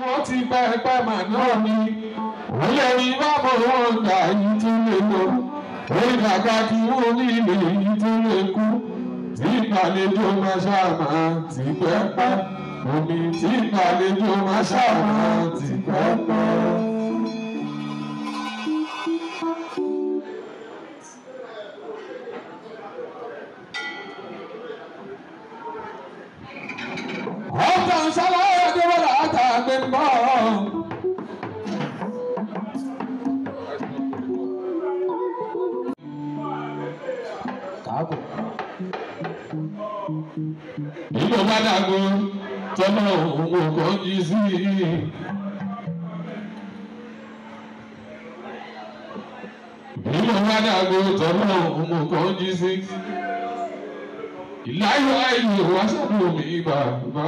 wọ́n ti pẹ́ẹ́pẹ́ mà náà ni òye ní bábò wọn gbà yìí tún lè lọ orí kàkà kí wọ́n ní ilé yìí tún lè kú tí ìgbàlejò máa ṣàmà ti pẹ́ẹ́pẹ́ omi tí ìgbàlejò máa ṣàmà ti pẹ́ẹ́pẹ́. ọkàn ṣàlàyé adébọlá àtàgbé ń bọ̀. Ìlú Bádàgó tọ́lá òun kò jí sí. Ìlú Bádàgó tọ́lá òun kò jí sí ìláyọ̀ àìní wáṣàdù mi bàbá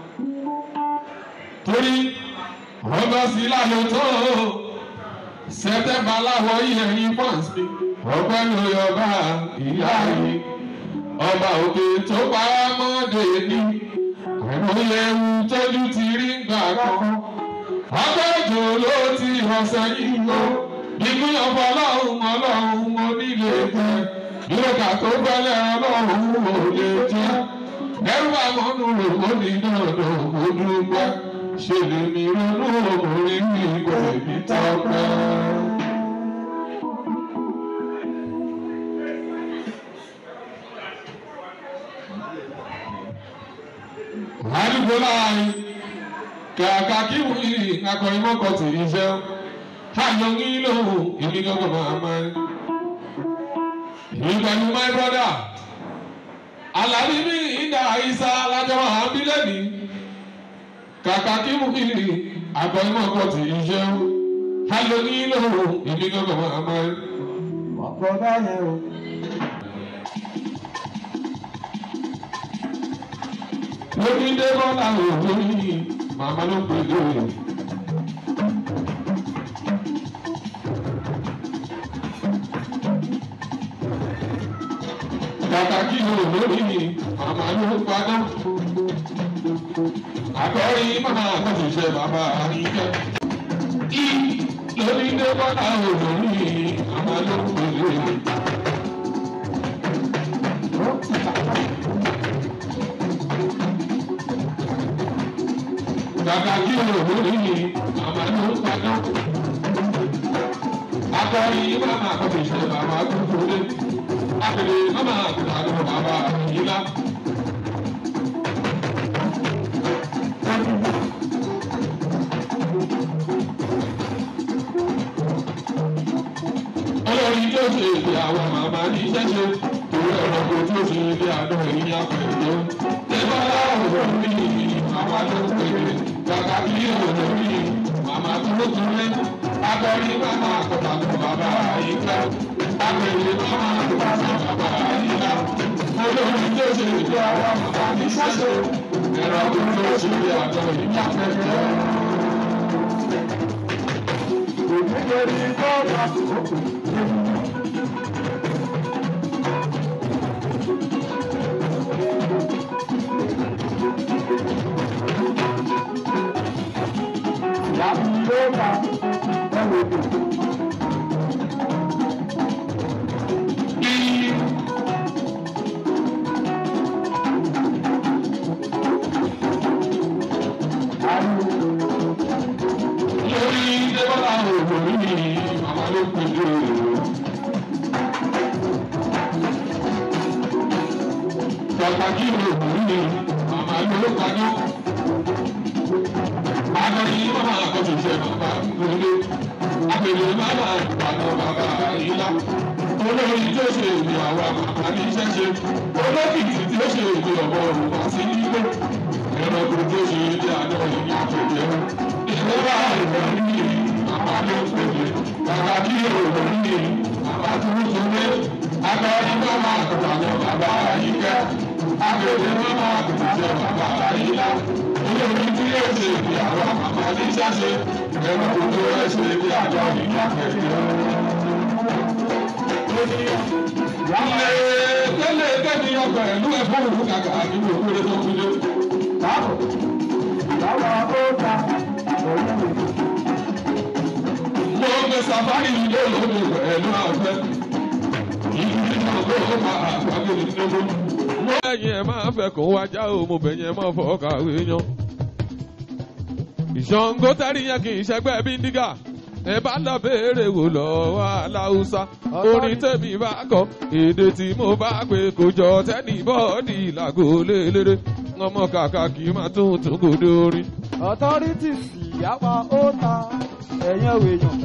torí ọba sí láyọ̀ tó sẹ́tẹ̀mbà láwọ̀ ìyẹ̀yìn pọ́ǹsì ọgbẹ́ lórí ọba ìyá yìí ọba òkè tó para mọ́dé ní àìmọye ewu tójú ti rí gbà kan ọgbẹ́ òjò ló ti hàn sẹ́yìn lọ ìgbìyànjú ọlọ́run ọlọ́run onílé tẹ ìrọ̀kà tó gbẹ́lẹ̀ ọlọ́run ò lè jẹ́ ẹrú àmọ́nù rògbò ní dọ̀dọ̀ kò dúpẹ́ ṣe lè mi ronú òmùrí mi kò ní tọ́pẹ́. àdúgbò láàrin kàkà kí wọ́n yìí akọrin mọ́kọ̀ tì í ṣe àyọ̀ ń lò èmi gbọ́dọ̀ máa máa ń. Ìgbàlú my brother. Àlàbí mi ìdá àìsà alájọba àbílẹ̀ mi. Kàkà kí mú kí ni àgọ́ ìmọ̀ ọkọ̀ tí ń ṣe. A lò ní ìlò ìbí gbọ́dọ̀ máa máa. ọ̀pọ̀ báyẹn o. Lórí dé bọ́lá òwúrí màmá ló pè lóore. Kàkà kí ló lórí màmá ló padà. Àkọ́rí màmá àkọ́ṣiṣẹ́ bàbá àríkẹ́. Í lórí dé bọ́lá òwúrí màmá ló pè lóore. Kàkà kí ló lórí màmá ló padà. Àkọ́rí màmá àkọ́ṣiṣẹ́ bàbá tó kúrẹ́ akele mama akutalo baba yila. olórí tó ṣe èdè àwọn màmá ní ṣẹ́ṣe torí ẹ̀rọ kò tó ṣe èdè àdó ìyá pẹ̀lú. Ṣébà láwùjọ mi màmá tó pèlè kàkà kí òjò mi màmá tó túnlé. Akọrin màmá akọ̀tàlù bàbá àyíká. Akọ̀rin màmá akọ̀tàlù bàbá àyíká. Olórí tó ṣe èdè àwọn màmá ní ṣẹ́ṣe ẹ̀rọ kò tó ṣe èdè àdó ìyá pẹ̀lú. Òjúgbèrè bọ́ọ̀lù àkókò. Láti ló ma ẹ̀wọ̀n èdè. lórí débọ́lá òwò ní màmá ló pè é. pàtàkì òwò ní màmá ló kájọ́. Adọ́ni màmá àkọ́ṣiṣẹ́ bàbá lóde. Àpèlè màmá àgbàdo bàbá ìlà. Olórí tí ó ṣe èdè àwa màmá ní ṣẹ́ṣe. Olókìkí tí ó ṣe èdè ọ̀bọ òrùka sí nígbò. Ẹ̀rọ kò tó ṣe èdè àdó ìyá tó jẹun ìjọba ìrọ̀lú yìí bàbá ló pèlè bàbá kí òòlù yìí bàbá tó ń sunlé agbárí bàbá àgùntàn bàbá àyíká agbèrè bàbá àgùntàn bàbá àyíká olórí tí yóò ṣe ìdí àwọn bàbá ní ṣáṣe ẹ̀rọ kò tó ẹ̀ ṣe ìdí àjọ ìyá pẹ̀lú. Ilé tẹ́lẹ̀ tẹ́lẹ̀ ọgbà ẹ̀lú ẹ̀fọ́ òwú kàkà nínú òkúrẹ́ tó kúlé. Báwo? Báwo ó ta? safari ilé olómi pẹ̀lú àfẹ́. Ìgbìmọ̀ ọgbọ́n máa àgbàgbé nínú. ẹ̀yin ẹ̀ máa fẹ́ kó wájà o mo bẹ̀ yẹn máa fọ́ kàwé yan. ìṣàngó tẹ́rì yẹn kì í ṣẹgbẹ́ bíndígà ẹ bá lọ béèrè wò lọ́wọ́ aláùsá orin tèmi bá kọ èdè tí mo bá pè kò jọ tẹ́nì bọ́ọ̀dì làgò lélẹ́rẹ́ ọmọ kàkà kì í máa tún tún kò dórí. authorities ìyápa ó ta ẹ̀yìn èèyàn.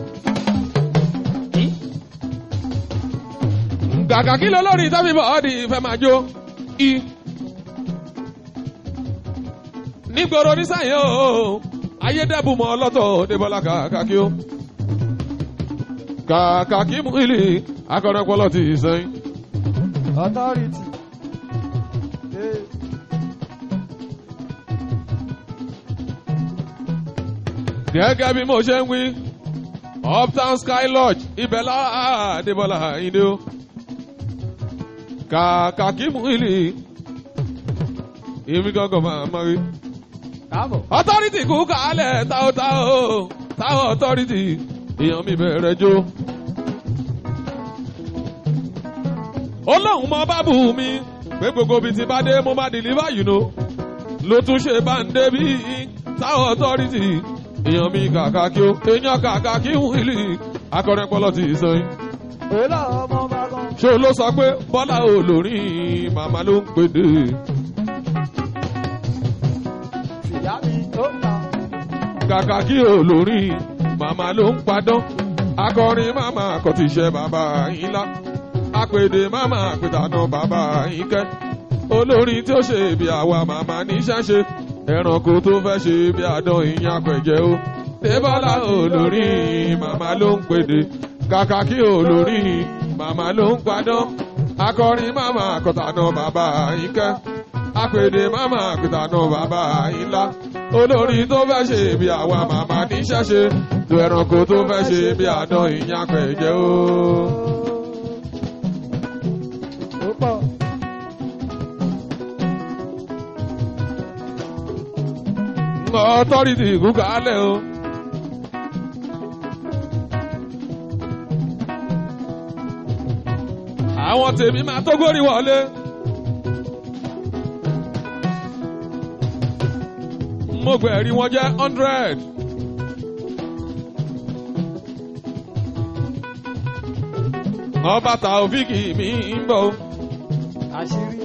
kàkà kí ló lórí tẹ́mi bọ́ọ̀dì fẹ́ máa jó i. nígboro nísàyẹn o ayédèbùmọ̀ ọlọ́tọ̀ débọ́lá kàkà kí o. kàkà kí mú ilé akọrẹpọlọ ti sẹ́yìn. authority. Eh, gẹ́gẹ́ bí mo ṣe ń wí uptown sky lodge ibẹ̀ lára débọ́lá ìdí o. kàkà kí mú ilé èmi gángan máa máa rí. káàbọ̀. authority kú kálẹ̀ táwọn táwọn táwọn authority èèyàn mi bẹ̀rẹ̀ jó. ó lóun mọ bábù mi pé gbogbo ibi tí bá dé mo máa deliver you know ló tún ṣe bá ń débi táwọn authority èèyàn mi kàkà kí ó èèyàn kàkà kí wíìlì akọrin pọlọ ti sọ yín. òun náà ọmọ bá gan. ṣé o ló sọ pé bọ́lá olórin màmá ló ń pèdè. ìyá mi ó ta. kàkà kí olórin màmá ló ń padán akọrin màmá kò ti ṣe bàbá yín lá apèdè màmá àpètànà bàbá yín kẹ́ olórin tí ó ṣe bí àwa màmá níṣẹ́ ṣe ẹranko tó fẹ́ ṣe bí àdán ìyẹn apẹ̀jẹ́ o débọ́lá olórin màmá ló ń pèdè kàkà kí olórin màmá ló ń padán akọrin màmá àkọtànà bàbá yín kẹ́ apèdè màmá àpètànà bàbá yín lá olórin tó fẹ́ ṣe bí àwa màmá níṣẹ́ ṣe tó ẹranko tó fẹ́ ṣe bí àdán ìyẹn apẹ̀jẹ́ o. ó pọ̀. authority ìkúkàálẹ̀ o. àwọn tèmi máa tó górí wọlé. mo gbẹ̀rí wọn jẹ́ hundred. ọba tàòfíìkì mi ń bọ̀. àṣírí.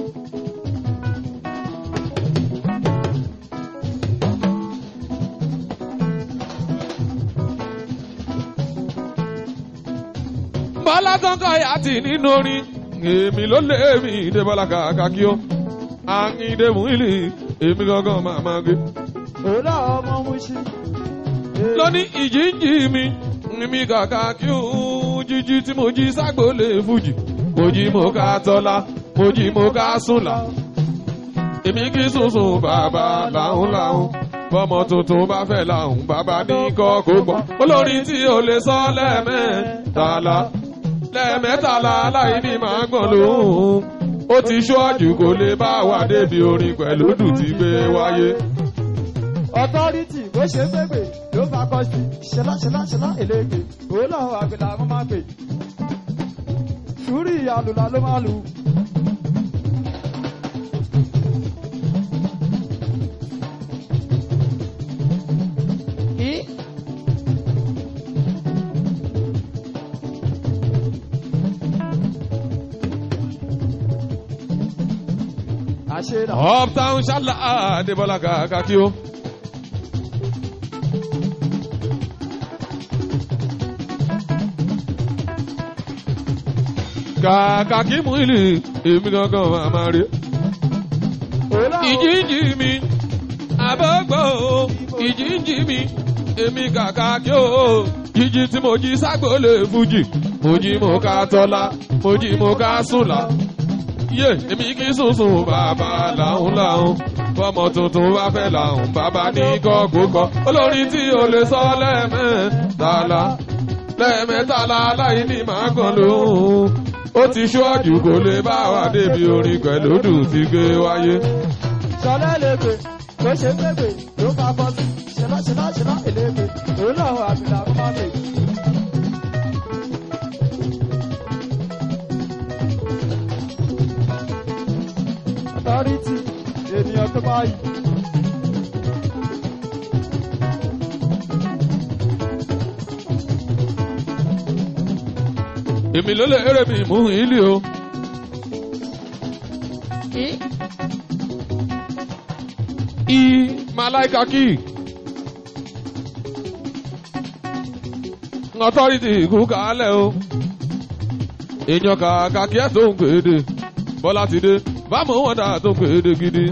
bọ́lá kankan yàtì nínú orin èmi ló lé mi ìdébọ́lá kàkàkí ó àyìndé múlì èmi gangan máa máa gé. òun náà ọmọ Mushin. Eh, lóní ìjíǹjì mi mi kàkàkí ó jíjí tí mo jí ságbólé fújì mo jí mo ká tọ́lá mo jí mo ká súnlá èmi kì í sunsun bàbá làún làún bọ́mọ tuntun bá fẹ́ làún bàbá ní kọ́ kó gbọ́ olórin tí o lè sọ lẹ́ẹ̀mẹ́tàlá lẹ́ẹ̀mẹ́tàlá láì ní máa gbọ̀n lóhùn ó ti ṣọ́ọ̀jù kò lè bá wà débi orin pẹ̀lú dùn tí gbé wáyé. authority bó ṣe gbégbé ló bá kọ sí ṣẹlá ṣẹlá ṣẹlá èlégbé òun náà àgbẹ̀là wọn máa gbè. sùúrù ìyàlùlà ló máa lù. Í. àṣẹ náà. uptown ṣálá àdébọ́lá kàkàkí ó. kàkàkí mú ìlú èmi gangan máa máa rí. òun náà ìjíǹjì mi àbọ̀gbọ̀ o ìjíǹjì mi èmi kàkà kí o jíjí tí mo jí ságbólé fújì mo jí mo ká tọ́lá mo jí mo ká súnlá yé èmi kì í sùnsùn bàbá làún làún fọmọ tuntun bá fẹ́ làún bàbá ní kọ́kókọ́ olórin tí o lè sọ lẹ́ẹ̀mẹ́tàlá lẹ́ẹ̀mẹ́tàlá láì ní màá kàn lóhùn ó ti ṣọ́ọ̀jù kò lè bá wa débi orin pẹ̀lú dùn tí gbé wáyé. sọlá èlégbé bó ṣe gbégbé ló bá kọ sí ṣẹlá ṣẹlá ṣẹlá èlégbé òun náà àgbẹ̀là wọn máa gbè. máa yìí. èmi ló lè eré mi mú ilé o. i malaika kí authority kú kálẹ̀ o èèyàn kàkà kí ẹ̀ tó ń kéde bọ́lá ti dé bámu wọn dà tó ń kéde gidi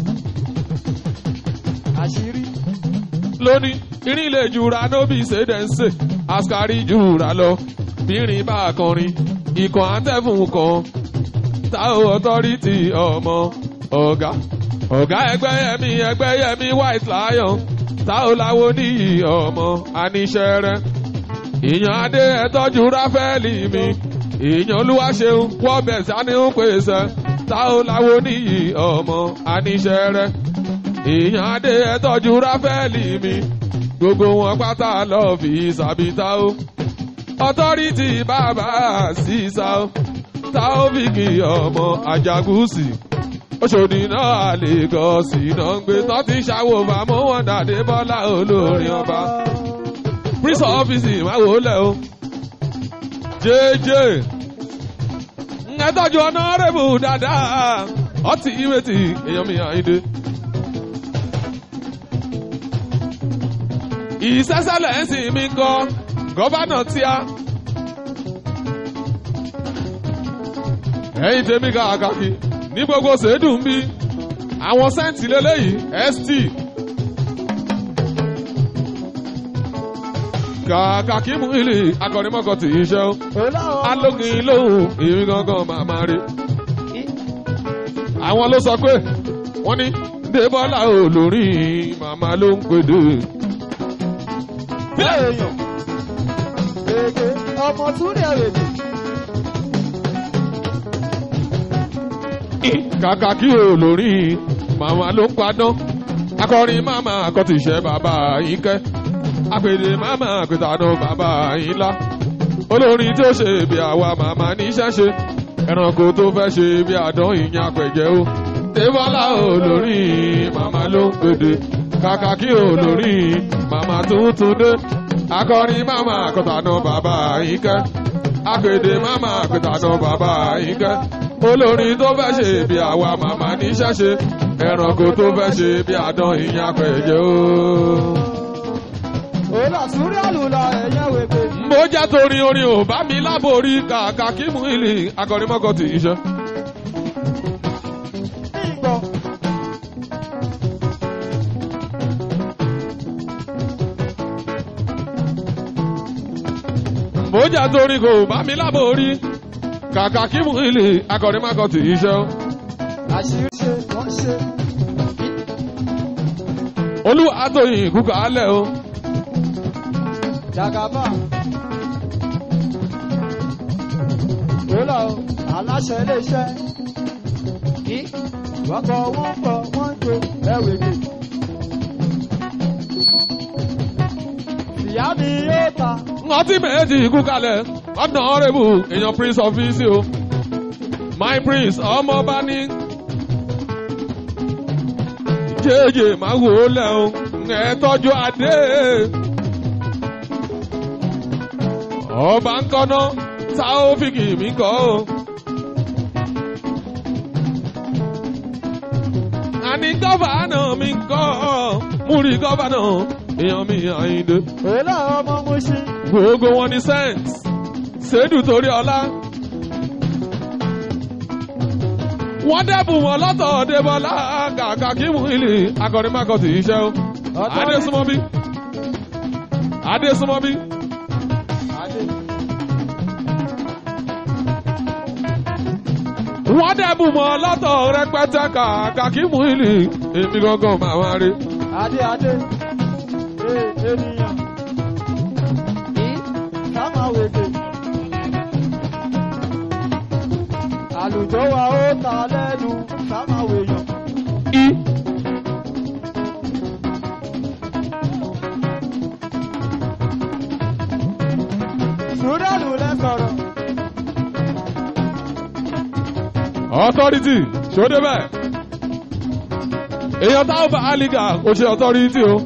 àṣírí lónìí irin ilé jura nóbì ṣèdẹ́nsè askari jura lọ bírin bá kọrin ikọ̀ àtẹ̀fún kan táwọn authority ọmọ ọ̀gá ọ̀gá ẹgbẹ́ yẹmi ẹgbẹ́ yẹmi white lion táwọn láwo níyì ọmọ aníṣẹ́ rẹ̀ ìyàn adé ẹ̀tọ́jú ráfẹ́lì mi ìyàn olúwaṣeun wọ́bẹ̀ sani ń pèsè táwọn láwo níyì ọmọ aníṣẹ́ rẹ̀ ìyàn adé ẹ̀tọ́jú ráfẹ́lì mi gbogbo wọn pátá lọ fi sàbítà o ọtọ́rìtì bàbá sísá o táófìkì ọmọ àjàgùsì Òṣòdì náà Lagos náà ń gbé tán ti ṣàwò fàmọ́ wọn dàdé bọ́lá olórin ọba prince ọ́fíìsì máa wò ó lẹ̀ o jẹ́jẹ́ ẹ tọ́jú ọ̀nàrẹ́bù dáadáa ọtí ìrètí èèyàn mi àyíndé. ìṣẹ́sẹ́lẹ̀ ń sìn mí kọ́ gọ́bánà tíá. ẹ̀yin tèmi kàkàkì ní gbogbo ṣèdùn bí àwọn sẹ́ǹtì lélẹ́yìí st. kàkàkì mú ilé akọrinmọ́kọ tì í ṣe ó alógin lóhùn èmi gangan màmá rí. àwọn ló sọ pé wọ́n ní débọ́lá olórí màmá ló ń pèdè. èèyàn èké ọmọ túnde rèdè kàkà kí olórí màmá ló ń padán akọrin màmá àkọtìṣẹ́ bàbá yín kẹ́ àpèdè màmá àpètàdán bàbá yín lá olórin tí ó ṣe bí àwa màmá níṣẹ́ ṣe ẹranko tó fẹ́ ṣe bí àdán ìyẹn àpẹ̀jẹ́ o débọ́lá olórí màmá ló ń pèdè kàkà kí olórí màmá tuntun dé akọrin màmá àkọtàdán bàbá yín kẹ́ àpèdè màmá àpètàdán bàbá yín kẹ́ olórin tó fẹ́ ṣe bí àwa màmá níṣẹ́ ṣe ẹranko tó fẹ́ ṣe bí àdán ìyẹn àpẹ̀jẹ́ o. òòlà túnde àlùlà ẹ̀yẹ wèpè mo jẹ́ torí orin ò bá mi láborí kàkà kí mú ìlì akọrinmọ́kọ tì í ṣe. ìgbọ̀ mo jẹ́ torí kò bá mi láborí kàkà kí mú ìlì akọrinmọ́kọ tì í ṣe. àṣírí ṣe wọ́n ṣe olúwa àtòyìn kúkà álẹ̀ o. jàgàbá òòlà o aláṣẹ iléeṣẹ́ kí wọ́n kọ wọ́n kọ wọ́n jo ẹ̀wèpè ìyá mi yóò ta wọ́n ti méjì ikú kalẹ̀ ọ̀nà ọ̀rẹ́bù èèyàn prince of easy o my prince ọmọọba ní. jẹ́jẹ́ máa wò ó lẹ̀ o ẹ̀ tọ́jú adé. ọba ń kọ́ná táófìkì mi kọ́ o. àní gọ́fàánà mi kọ́ múri gọ́fàánà èèyàn mi àyíndé òòlà ọmọ mo ṣe gbogbo wọn ní cent ṣèdù torí ọlá. wọ́n dẹ́bùn wọn lọ́tọ̀ débọ́lá kàkà kí mú ilé akọrinmákọ̀tì iṣẹ́ o. adésúnmọ́bí adésúnmọ́bí adé wọ́n dẹ́bùn wọn lọ́tọ̀ rẹpẹtẹ kàkà kí mú ilé èmi gangan máa wá rí. adé adé ee ènìyàn kí ká máa wèpè àlùjọ wa ó ta lẹ́nu ká máa wèèyàn i sùúrẹ́lù lẹ́sọ̀rọ̀ authority ṣòdè bẹ́ẹ̀ èèyàn táwọn bá àlìgà kò ṣe ọ̀tọ́rìtì o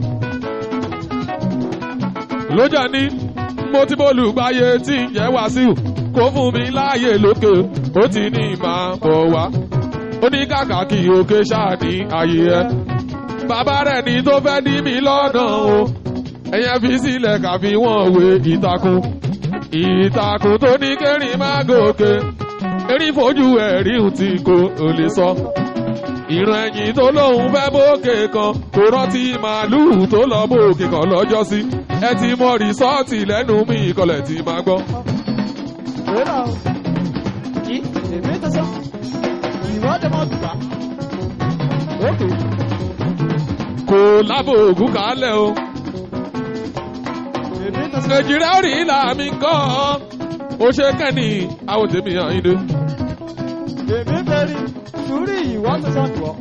lójà ní mo ti bọ́ọ̀lù gbáyé tí ń jẹ́ wàsíù kó fún mi láàyè lókè ó ti ní máa bọ̀ wá ó ní kàkà kí òkè ṣáà ní ààyè ẹ bàbá rẹ̀ ní tó fẹ́ dí mi lọ́nà o ẹ̀yẹn fi sílẹ̀ kàfi wọ́n wé ìtàkùn ìtàkùn tó ní kẹrin má gòkè erin fojú ẹ̀rí ti kò ò lè sọ ìran ẹ̀yìn tó lóun fẹ́ bókè kan kò rántí màálùú tó lọ bókè kan lọ́jọ́ sí ẹ ti mọ rìsọ́ọ̀tì lẹ́nu mi ìkọlẹ̀ tí máa gbọ́. Wéra o. Ì èmi tó sọ. Ìwọ́de mọ̀ bìbá. Ókè. kò lábò ògùn kálẹ̀ o Èmi tó sọ. nàìjíríà ò rí ìlà mi kọ́ ó ṣe kẹ́ni àwọn tèmi hàn yín dé. Èmi bẹ̀rì. Sùúrì ìwọ́ tó sọ jù ọ́.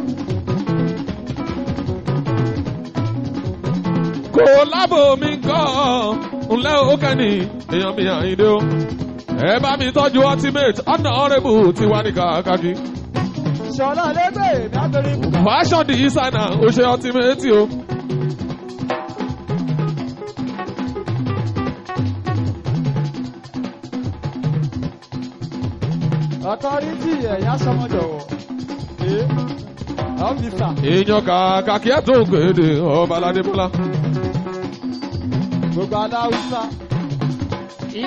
kò lábò mi kọ́ ńlẹ́ ó kẹ́ni èèyàn mi hàn yín dé o. ẹ bá mi tọ́jú ultimate honourable tiwa ní kàkàkí. Ṣọlá lẹ́gbẹ̀ẹ́ èmi abẹ́rẹ́ ìbùkà. fashion designer ó ṣe ultimate o. Ọ̀tọ́rítì ẹ̀yà sọmọdọ̀wọ̀. Ee. Ọ́fíìsà. èèyàn kàkàkí ẹ̀ tó ń kéde ọba aládébọ́lá. Gbogbo aláwùsá. Ì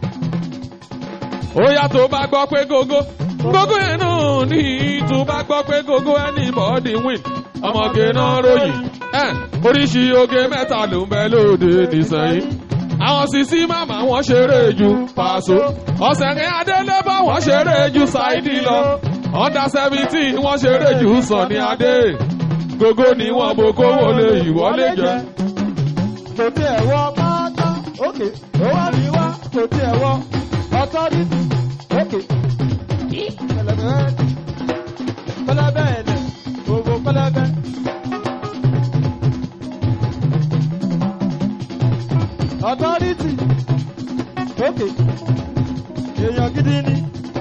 ó yá tó bá gbọ́ pé gógó gógó yẹn náà ní tó bá gbọ́ pé gógó anybody win ọmọge náà ròyìn ẹ oríṣi oge mẹ́ta ló ń bẹ lóde nìsẹ̀yìn àwọn sisi màmá wọn ṣeré ju pàṣọ ọ̀sẹ̀ ní adélé bá wọn ṣeré ju ṣáìdì lọ under seventeen wọn ṣeré ju sọ̀ni adé gógó ni wọn bo kówó lè ìwọlé jẹ. kò tí ẹ̀ wọ pátá. Ókè. Ó wá mi wá. Kò tí ẹ̀ wọ. Ọ̀tọ́rítì. Ókè. Ì pẹlẹbẹ. Pẹlẹbẹ ẹ̀lẹ̀. Gbogbo pẹlẹbẹ. Ọ̀tọ́rítì. Ókè. Èèyàn gidi ni.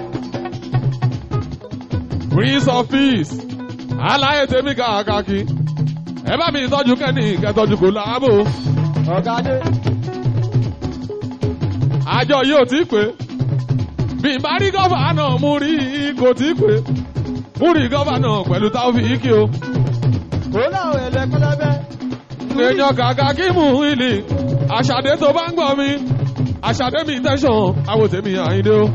prince of peace aláyé tèmi kàkàkí ẹ bá mi tọ́jú kẹ́ni kẹtọ́jú kò láàbò Ọ̀gá dé. àjọ yóò tí pé bí n bá rí gọ́fàánà mú rí kò tí pé mú rí gọ́fàánà pẹ̀lú táwọ̀fìkì o Kò láwọn ẹ̀lẹ́ pẹlẹbẹ. èèyàn kàkàkí mú ìlì àṣàdé tó bá ń gbọ́ mi àṣàdé mi tẹ̀sán àwòtẹ́mi àyíndé o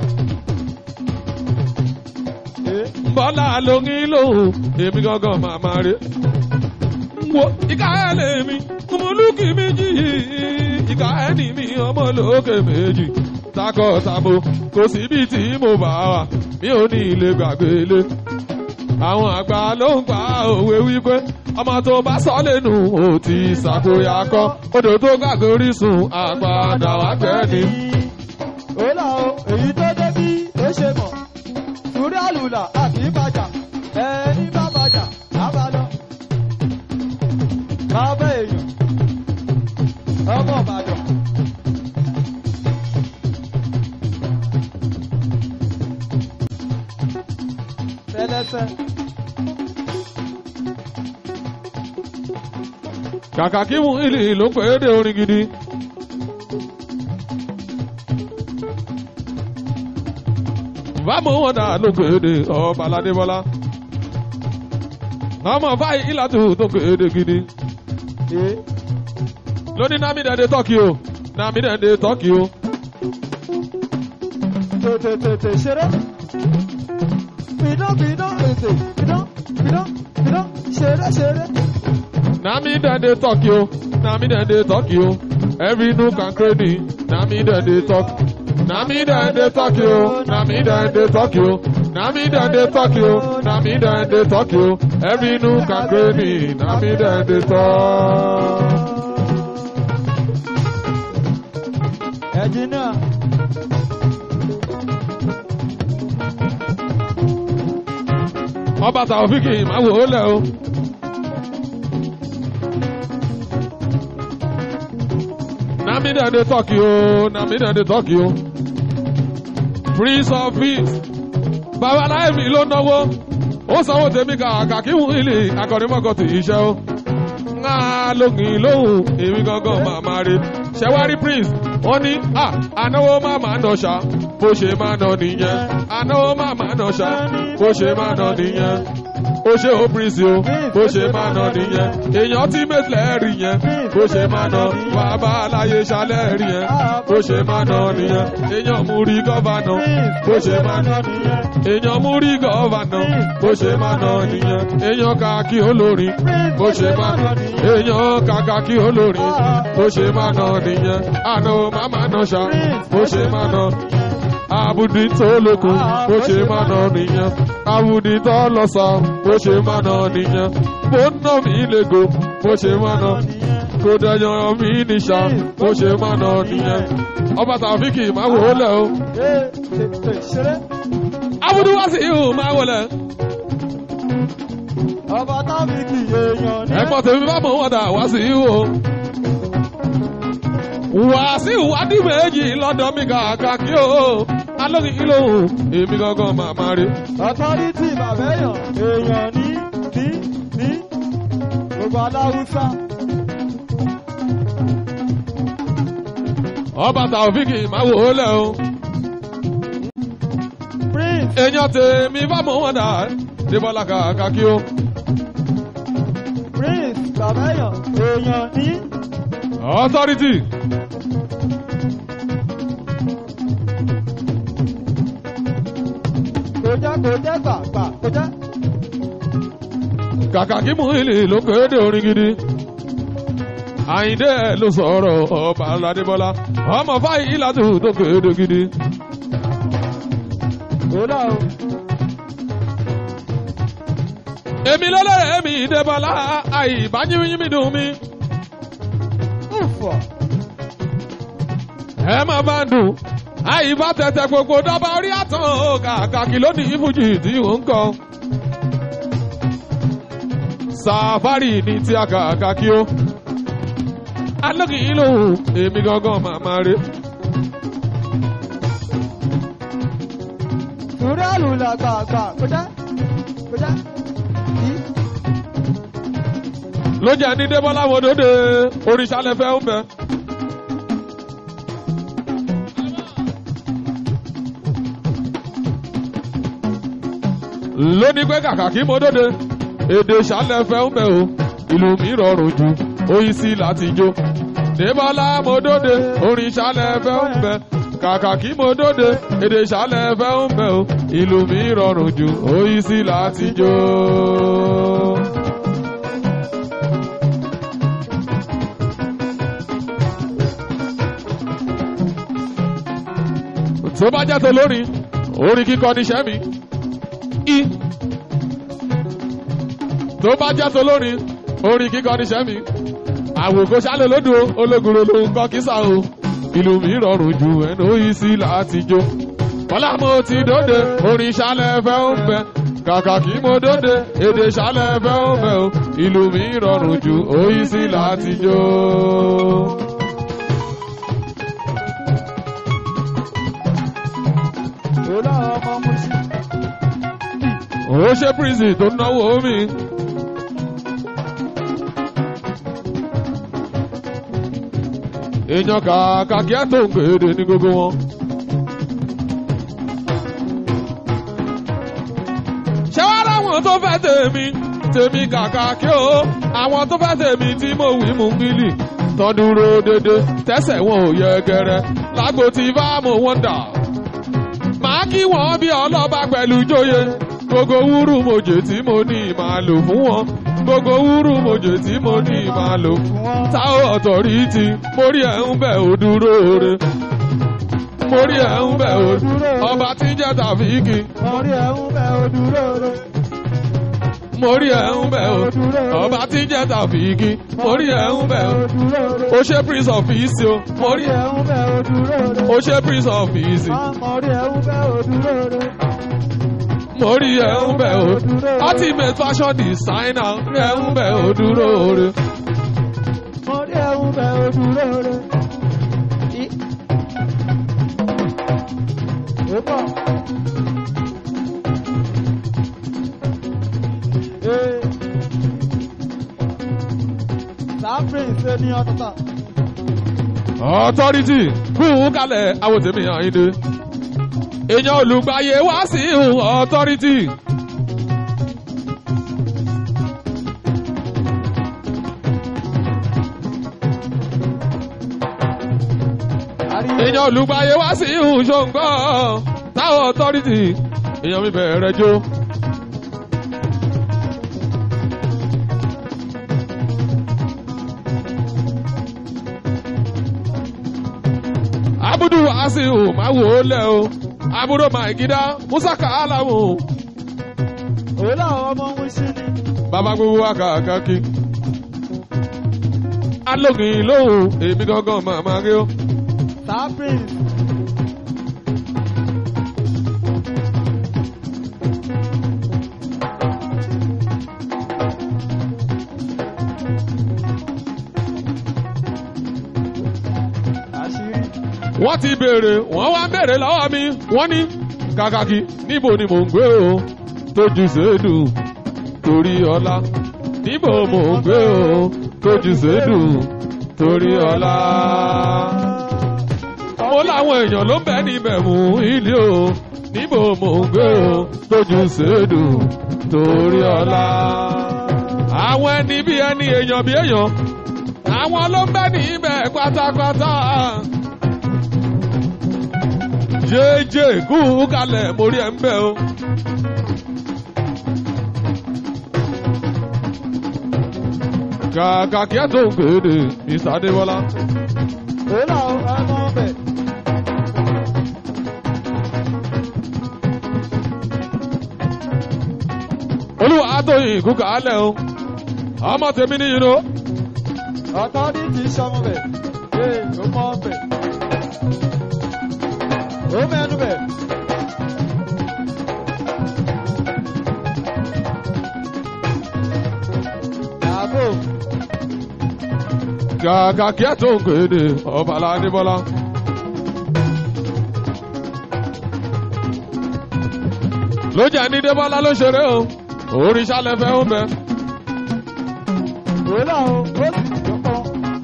Ee. bọ́lá ló ń lòun èmi gangan màmá rẹ̀. wo ìka ẹ̀ lèmi kùmùlùkì méjì ìka ẹ̀ ní mi ọmọ lókè méjì takọ̀tabo kò síbi tí mo bá wà mi ò ní ilé gbàgbé lé. àwọn àgbà ló ń pa òwe wípé ọmọ tó bá sọ lẹ́nu ò ti ṣàkóyà kọ́ odò tó gbàgbé orísun àpàdà wá gbẹ́ ni. Ó là o, èyí tó dé bí ó ṣe mọ̀. Sùúrù àlùlà àti ìbàjà. Ẹni bá bàjà, á bá lọ. Bàbá èèyàn. Ọmọ Ìbàdàn. Fẹ́lẹ́fẹ́. kàkà kí mú ìlì ló pé é dé orin gidi. bámu wọn dà ló pé é dé ọba aládébọlá. ọmọ fáyì ìlàtú tó pé é dé gidi. Ee. lóní námídẹ̀ẹ́dẹ́ tọ́kì o námídẹ̀ẹ́dẹ́ tọ́kì o. Tètè tètè ṣeré. Bidán bidán ètè. Bidán bidán bidán ṣeré ṣeré. námídẹ̀ẹ́dẹ́ tọ́kì o námídẹ̀ẹ́dẹ́ tọ́kì o. every nook and cranny námídẹ̀ẹ́dẹ́ tọ́kì. námídẹ̀ẹ́dẹ́ tọ́kì o námídẹ̀ẹ́dẹ́ tọ́kì o. námídẹ̀ẹ́dẹ́ tọ́kì o námídẹ̀ẹ́dẹ́ tọ́kì o. every nook and cranny námídẹ̀ẹ́dẹ́ tọ́kì. Ẹ̀jìn náà. ọba tàwọfíkì máa wò ó lẹ o. Namidade tọ́kì o, Namidade tọ́kì o. Prince of peace. Babaláyé mi ló náwó. ó sanwó tèmi kàkà kí wọ́n ilé akọ̀rìmọ́kọ̀ tì í ṣe ó ńlá lóhùn lóhùn èmi gangan màmá rè ṣẹwárí prince wọ́n ní à ànáwó màmá nà ṣá bó ṣe máa nà nìyẹn ànáwó màmá nà ṣá bó ṣe máa nà nìyẹn ó ṣe ó prince o bó ṣe máa nà nìyẹn èèyàn tí mẹ́tìlẹ̀ rí yẹn bó ṣe máa nà bàbá aláyé ṣalẹ̀ rí yẹn bó ṣe máa nà nìyẹn èèyàn mú rí gọ́vànà bó ṣe máa nà èèyàn mú rí gọ́vànà bó ṣe máa nà nìyẹn èèyàn kàkí olórin bó ṣe máa nà èèyàn kàkàkí olórin bó ṣe máa nà nìyẹn àná màmá nà ṣá bó ṣe máa nà àbùdí tó lókun bó ṣe máa nà nìyẹn àbùdí tó lọ́sà bó ṣe máa nà nìyẹn bó ná mi lego bó ṣe máa nà kó dẹyàn mí níṣà bó ṣe máa nà nìyẹn ọba tàfíkì máa wò ó lẹ o Ee, ṣe ṣe ṣeré. àbùdí wá sí ihò máa wọlé Ọba tábìkì èèyàn ní. ẹ̀gbọ́n tèmi bá mọ̀ wọ́n dà wá sí ihò wá sí ìwádìí méjì lọ́dọ̀ mi kàkà kí o alóyìn ìlòhùn èmi gangan màmá rí. Ọ̀tọ́rítì bàbá èèyàn èèyàn ní ní ní gbogbo aláwùsá. ọba tàfíkì máa wò ó lẹ o. Prince èèyàn tèmi bá mọ̀ wọ́n dà débọ́lá kàkà kí o. Prince bàbá èèyàn èèyàn ní. authority Kò jẹ́ kò jẹ́ gbà gbà kò jẹ́. kàkà kí mú ilé ló kéde orin gidi. àyíndé ló sọ̀rọ̀ ọba aládébọ́lá ọmọ fáyì látù tó kéde gidi. Kò lọ o. èmi lọ́lẹ́rẹ̀ èmi débọ́lá àìbáyímíyímí dùn mí. Ùfọ̀. ẹ má bá ń dùn àìbá tẹ̀tẹ̀ gbogbo dọ́gba orí àtàn o kàkà kí ló ní ìfújì tí ò ń kọ. sàfárì ní tí a kàkà kí ó. alókì yìí lòun èmi gangan màmá rè. Sùúrù àlùlà gbà gbà kò jẹ́ kò jẹ́. Kì í. ló jẹ́ ní débọ́lá wòdòdè oríṣàlẹ̀fẹ́ ń bẹ. lónìí pé kàkà kí mo dóde èdè ṣàlẹ̀fẹ́ ń bẹ o ìlú mi rọrùn jù oyin sí láti jó. débọ́lá mo dóde orin ṣàlẹ̀fẹ́ ń bẹ kàkà kí mo dóde èdè ṣàlẹ̀fẹ́ ń bẹ o ìlú mi rọrùn jù oyin sí láti jó. tó bá jẹ́ tó lórin orin kíkọ níṣẹ́ mi. I. tó bá jẹ́ tó lórin orin kíkọ níṣẹ́ mi. àwòkọ́ sálẹ̀ lódò ológun ló ń kọ́ kísà o. ìlú mi rọrùn ju ẹnu yìí sí láti jó. kọ́lá mo ti dóde orin sálẹ̀ fẹ́ ń bẹ. kàkà kí mo dóde èdè sálẹ̀ fẹ́ ń bẹ o. ìlú mi rọrùn ju oyin sí láti jó. Kò lọ ọmọ Musi. ó ṣe prison tó náwó mi. èèyàn kàkà kí á tó ń gbèdè ní gbogbo wọn. ṣé wàá ráwọn tó fẹ́ tèmi tèmi kàkà kí o àwọn tó fẹ́ tèmi tí mo wí mú bílì tán dúró dédé tẹ́sẹ̀ wọn ò yẹ gẹrẹ lágbo tí bá mo wọ́n dà màá kí wọ́n bí ọlọ́ba pẹ̀lú jóye gbogbo wúrú mojè tí mo ní máa lò fún wọn gbogbo wúrú mojè tí mo ní máa lò fún wọn. tá ọ̀tọ̀ rí ti mórí ẹ̀ ń bẹ̀ ò dúró re mórí ẹ̀ ń bẹ̀ ò ọba tí ń jẹ́ tàfíìkì Orí ẹ̀ ń bẹ odúró rẹ̀. mórí ẹ̀ ń bẹ̀ ò ọba tí ń jẹ́ tàfíìkì mórí ẹ̀ ń bẹ̀ ò Odúró rẹ̀. ó ṣe prince of peace o mórí Orí ẹ̀ ń bẹ odúró rẹ̀. ó ṣe prince of peace Orí ẹ̀ ń bẹ odúró rẹ̀. mórí ẹ̀ ń bẹ̀ ò ultimate fashion designer ẹ̀ ń bẹ̀ ò dúró re. Orí ẹ̀ ń bẹ odúró rẹ̀. Ó pọ̀. pátápátá. authority kún kalẹ̀ àwọn tèmi àyíndé èèyàn olùgbàyè wá sí ìhùn authority. èèyàn olùgbàyè wá sí ìhùn ṣòǹgbọ́ táwọn authority èèyàn mi bẹ̀rẹ̀ jó. abudu asiu máa wò ó lẹ o abudu maigida musaka alamu Òun làwọn ọmọ ń sí ni. bàbá gbogbo wa kàkàkí. alógin lóhùn èmi gangan màmá rí o. Sápìn. Àṣírí. wọ́n ti béèrè wọ́n wá béèrè lọ́wọ́ mi wọ́n ní kàkàkí níbo ni mò ń gbé o tójú sèédù torí ọlá níbo mò ń gbé o tójú sèédù torí ọlá. mo láwọn èèyàn ló ń bẹ níbẹ̀ mú ilé o níbo mò ń gbé o tójú sèédù torí ọlá. àwọn ẹni bí ẹni èèyàn bí èèyàn àwọn ló ń bẹ níbẹ̀ pátápátá jẹ́jẹ́ kú kalẹ̀ mórí ẹ̀ ń bẹ̀ o. kàkà kí ẹ tó ń kéde mr adébọlá. Òun làwọn ọmọ ọbẹ̀. olúwa àtòyìn kú kalẹ̀ o. ọmọ tèmi ní yìnyín o. Ọ̀tọ́ ní kì í ṣọmọ bẹ̀. Ee, ó mọ ọbẹ̀. Ó mẹ́nu bẹ̀. Àbò. kàkà kí ẹ tó ń kéde ọ̀bàlá adébọlá. ló jẹ́ ní débọ́lá ló ṣeré o. òrìṣà lẹ́fẹ̀ẹ́ ó bẹ. Òun làwọn ó sì jọpọ̀.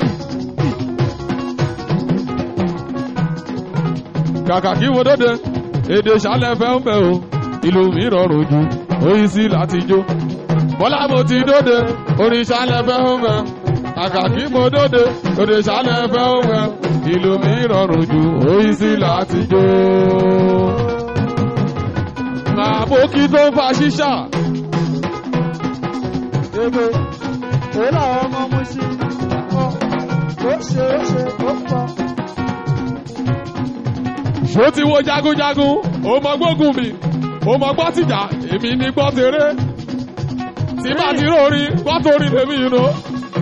kàkà kí wo dóde èdè ìṣàlẹ̀ fẹ́ ń bẹ̀ o ìlú mi rọrùn jù oyin sí láti jó bọ́lá mo ti dóde orin ìṣàlẹ̀ fẹ́ ń bẹ̀ kàkà kí mo dóde òde ìṣàlẹ̀ fẹ́ ń bẹ̀ ìlú mi rọrùn jù oyin sí láti jó. àbókí tó ń fa ṣíṣà Ebe. Òun làwọn ọmọ mú sí. Ó ṣe ó ṣe ó pọ̀. ṣó ti wo jagunjagun ó mọ gbógun mi ó mọ gbọ́ tìjà èmi ní gbọ́ tèrè tí bá ti rórí gbọ́ torí lèmi yìí nù.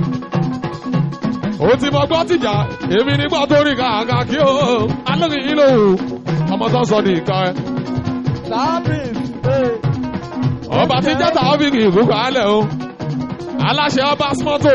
ó ti mọ gbọ́ tìjà èmi ní gbọ́ torí kàkà kí o alóyìn yìí lòun ọmọ tó ń sọ ní ìka ẹ. Sápìn. Ee. ọba tí jẹ́ta ọ́fíìkì ìkúkọ̀ alẹ̀ o aláṣẹ ọba smọ́tò.